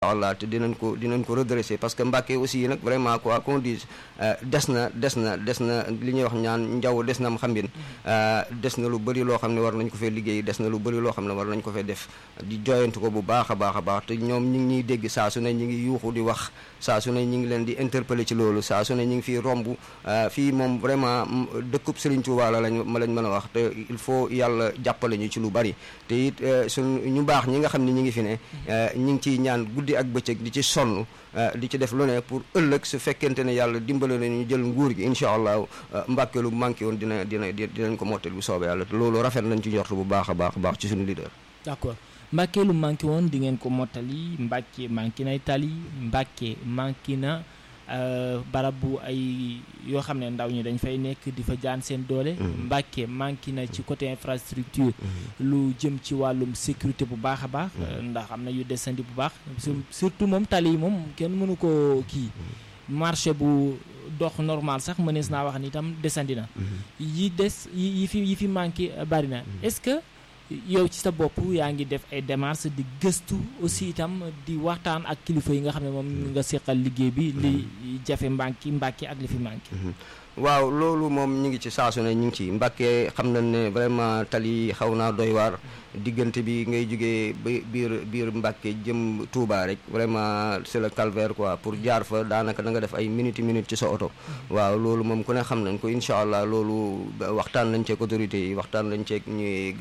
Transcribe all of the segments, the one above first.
allah te dinañ ko dinañ ko redresser parce que Mbàkke aussi nag vraiment quoi qu'on dise des na des na des na li ñuy wax ñaan njaw des na am xambin des na lu bëri loo xam ne war nañ ko fee liggéey des na lu bëri loo xam ne war nañ ko fee def di joyantu ko bu baax a baax a baax te ñoom ñi ngi ñuy dégg saa su ne ñi ngi yuuxu di wax saa su ne ñi ngi leen di interpeller ci loolu saa su ne ñi ngi fii romb fii moom vraiment dëkkub Serigne Touba la lañ ma lañ mën a wax te il faut yàlla jàppale ñu ci lu bari te it suñ ñu baax ñi nga xam ne ñi ngi fi ne ñi ngi ciy ñaan guddi ak bëccëg di ci sonn di ci def lu ne pour ëllëg su fekkente ne yàlla dimbale nañu jël nguur gi incha allah Mbàkke lu manqué woon dina dina dinañ ko mottal bu soobee yàlla te loolu rafet nañ ci njort bu baax a baax a baax ci suñu leader. d'accord Mbàkke lu manqué woon di ngeen ko mottali Mbàkke manqué nay tali Mbàkke manqué na barab bu ay yoo xam ne ndaw ñi dañ fay nekk di fa jaan seen doole. Mbàkke manqué na ci côté infrastructure. lu jëm ci wàllum sécurité bu baax a baax. ndax am na yu desandi bu baax. surtout moom tali yi moom kenn mënu ko kii. marché bu dox normal sax mënees naa wax ni itam desandi na. yi des yi fi yi fi manqué bari na est-ce que. yow ci sa bopp yaa ngi def ay démarches di gëstu aussi itam di waxtaan ak kilifa yi nga xam ne moom nga seqal liggéey bi li jafe mbànki mbàkki ak li fi manqué waaw loolu moom ñu ngi ci saasu ne ñu ngi ci Mbàkke xam nañ ne vraiment tali xaw naa doy waar diggante bi ngay jógee ba biir biir Mbàkke jëm Touba rek vraiment c'est le calvaire quoi pour jaar fa daanaka da nga def ay minutes minutes ci sa oto waaw loolu moom ku ne xam nañ ko incha allah loolu waxtaan nañ ceeg autorités yi waxtaan nañ ceeg ñuy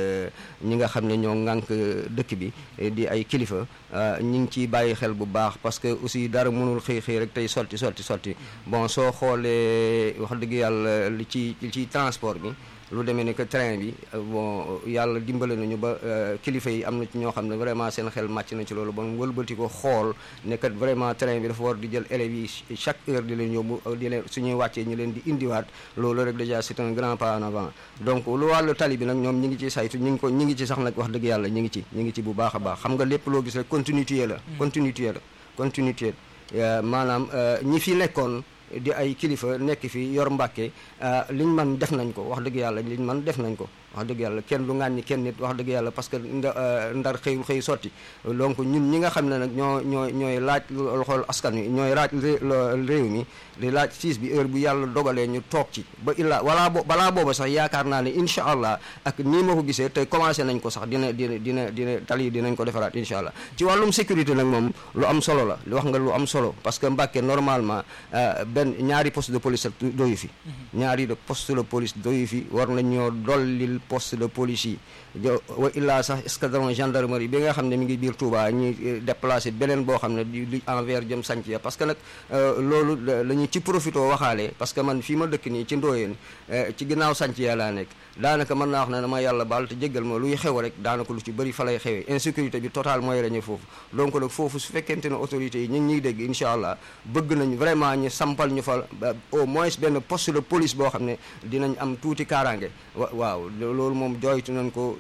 ñi nga xam ne ñoo ŋànk dëkk bi di ay kilifa ñi ngi ciy bàyyi xel bu baax parce que aussi dara mënul xëy xëy rek tey sotti sotti sotti bon soo xoolee wax dëgg yàlla li ci li ci transport bi lu demee ne que train bi bon yàlla dimbale nañu ba kilifa yi am na ci ñoo xam ne vraiment seen xel màcc na ci loolu ba mu wëlbati ko xool ne kat vraiment train bi dafa war di jël élèves yi chaque heure di leen yóbbu di leen suñuy wàccee ñu leen di indiwaat loolu rek déjà c'est un grand pas en avant donc lu wàllu tali bi nag ñoom ñi ngi ci saytu ñi ngi ko ñi ngi ci sax nag wax dëgg yàlla ñi ngi ci ñi ngi ci bu baax a baax xam nga lépp loo gis rek continuité la continuité la continuité maanaam ñi fi nekkoon di ay kilifa nekk fi yor Mbàkke liñ man def nañ ko wax dëgg yàlla liñ man def nañ ko wax dëgg yàlla kenn du ŋàññi kenn nit wax dëgg yàlla parce que ndar xëyul xëy sotti donc ñun ñi nga xam ne nag ñoo ñoo ñooy laaj loxol askan wi ñooy laaj réew mi di laaj siis bi heure bu yàlla dogalee ñu toog ci ba illaa walaa bo balaa booba sax yaakaar naa ne incha allah ak nii ma ko gisee te commencé nañ ko sax dina dina dina dina tali dinañ ko defaraat incha allah ci wàllum sécurité nag moom lu am solo la wax nga lu am solo parce que Mbàkke normalement benn ñaari poste de police doyu fi ñaari de poste de police doyu fi war nañoo dollil poste de police yi wa illaa sax escadron gendarmerie bi nga xam ne mi ngi biir Touba ñuy déplacé beneen boo xam ne di envers jëm sanc ya parce que nag loolu la ñu ci profité waxaale parce que man fii ma dëkk nii ci ndooyeen ci ginnaaw sanc ya laa nekk daanaka mën naa wax ne dama yàlla baal te jéggal ma luy xew rek daanaka lu ci bëri fa lay xewee insécurité bi total mooy reñe foofu donc nag foofu su fekkente ne autorités yi ñu ngi ñuy dégg incha allah bëgg nañ vraiment ñu sampal ñu fa au moins benn poste de police boo xam ne dinañ am tuuti kaaraange waaw loolu moom jooytu nañ ko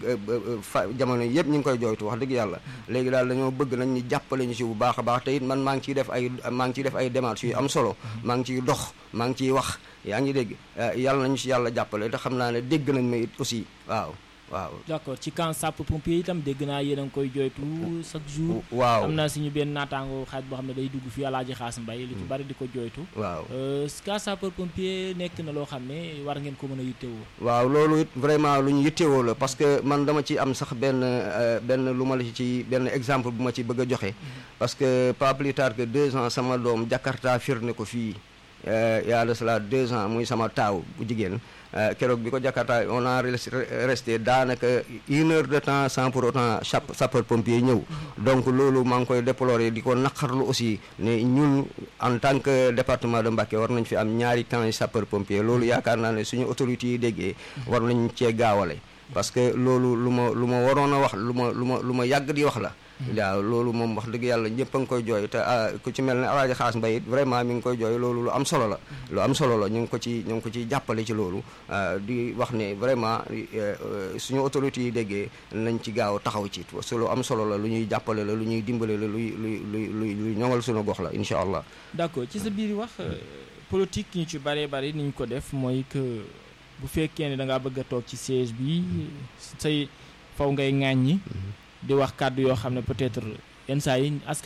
fa jamono yëpp ñu ngi koy jooytu wax dëgg yàlla léegi daal dañoo bëgg nañ ñu jàppale ñu ci bu baax a baax te it man maa ngi ciy def ay maa ngi ciy def ay démarches yu am solo maa ngi ciy dox maa ngi ciy wax yaa ngi dégg yàlla nañu ci yàlla jàppale te xam naa ne dégg nañ ma it aussi waaw waaw d'accord ci camp sapeur pompier itam dégg naa yéen a ngi koy jooytu chaque jour waaw am na suñu benn naataango xaaj boo xam ne day dugg fi Alaaji Xaas Mbay lu ci bari di ko jooytu waaw camp sapeur pompier nekk na loo xam ne war ngeen ko mën a yittewoo waaw loolu it vraiment lu ñu yittewoo la parce que man dama ci am sax benn benn lu ma la ci benn exemple bu ma ci bëgg a joxe parce que pas plus tard que deux ans sama doom Jakarta firne ko fii y a de cela deux ans muy sama taaw bu jigéen keroog bi ko Jakarta on a resté daanaka une heure de temps sans pour autant sapeur pompier ñëw donc loolu maa ngi koy déplorer di ko naqarlu aussi ne ñun en tant que département de Mbacké war nañ fi am ñaari camp sapeur pompier loolu yaakaar naa ne suñu autorités yi déggee war nañ cee gaawale parce que loolu lu ma lu ma waroon a wax lu ma lu ma lu ma yàgg di wax la waaw loolu moom wax dëgg yàlla ñëpp a ngi koy jooy te ku ci mel ne Alaaji Xaas Mbay it vraiment mi ngi koy jooy loolu lu am solo la lu am solo la ñu ngi ko ci ñu ngi ko ciy jàppale ci loolu di wax ne vraiment suñu autorités yi déggee nañ ci gaaw taxaw ci su lu am solo la lu ñuy jàppale la lu ñuy dimbale la luy luy luy luy luy ñoŋal suñu gox la incha allah d'accord ci sa biir wax politique ñu ci bëree bëri ni ñu ko def mooy que bu fekkee ne da ngaa bëgg a toog ci siège bi say faw ngay ŋàññi di wax kàddu yoo xam ne peut-être yenn saa yi askan